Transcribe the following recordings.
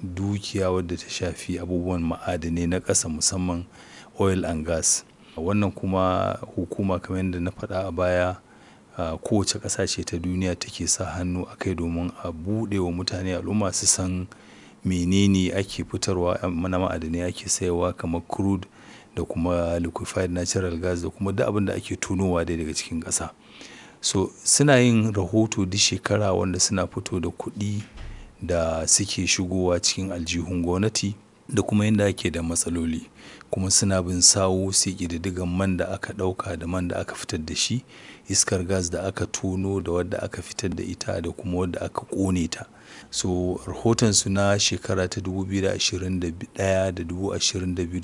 dukiya wadda ta shafi abubuwan ma'adanai na ƙasa musamman oil and gas wannan kuma hukuma kamar yadda na faɗa a baya a kowace ƙasa ce ta duniya take sa hannu a kai domin a buɗe wa mutane al'umma su san menene ake fitarwa na ma'adanai ake sayarwa kamar crude da kuma liquefied natural gas da kuma duk abin da ake tonowa dai daga cikin ƙasa so suna yin rahoto duk shekara wanda suna fito da kuɗi da suke shigowa cikin aljihun gwamnati da kuma yadda ake da matsaloli kuma suna bin sawu su ƙididdigan man da aka ɗauka da man da aka fitar da shi iskar gas da aka tono da wadda aka fitar da ita da kuma wadda aka ƙone ta so rahotonsu na shekara ta 2021 da 2022 da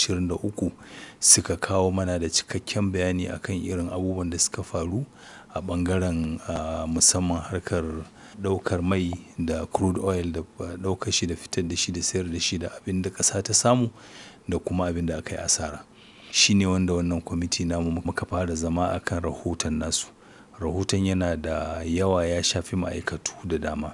2023 suka kawo mana da cikakken bayani akan irin abubuwan da suka faru a ɓangaren musamman harkar ɗaukar mai da crude oil da ɗaukar shi da fitar da shi da sayar da shi da abin da ƙasa ta samu da kuma abin da aka yi asara shi ne wanda wannan kwamiti namu muka fara zama akan rahoton nasu rahoton yana da yawa ya shafi ma'aikatu da dama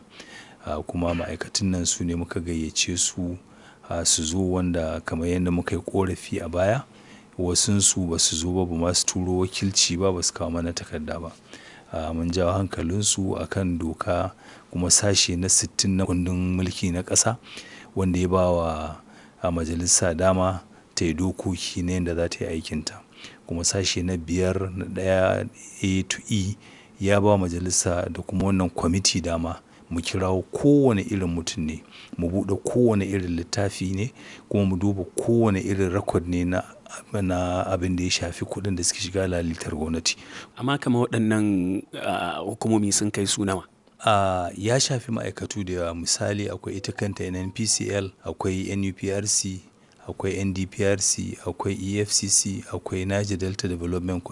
kuma ma'aikatun nan su ne muka gayyace su su zo wanda kamar yadda muka yi ƙorafi a baya wasunsu ba su zo ba ba ma su turo wakilci ba ba su kawo mana takarda ba mun jawo hankalinsu a kan doka kuma sashe na 60 na kundin mulki na ƙasa wanda ya ba wa majalisa dama ta yi dokoki na yadda za ta yi aikinta kuma sashe na biyar na ɗaya a to e ya ba majalisa da kuma wannan kwamiti dama mu kirawo kowane irin mutum ne mu buɗe kowane irin littafi ne kuma mu duba kowane irin rakod ne na na abin da ya shafi kuɗin da suke shiga lalitar gwamnati. Amma kamar waɗannan hukumomi sun kai su nawa? Uh, ya shafi ma'aikatu da yawa misali akwai ita kanta NNPCL akwai NUPRC akwai NDPRC akwai EFCC akwai Niger Delta Development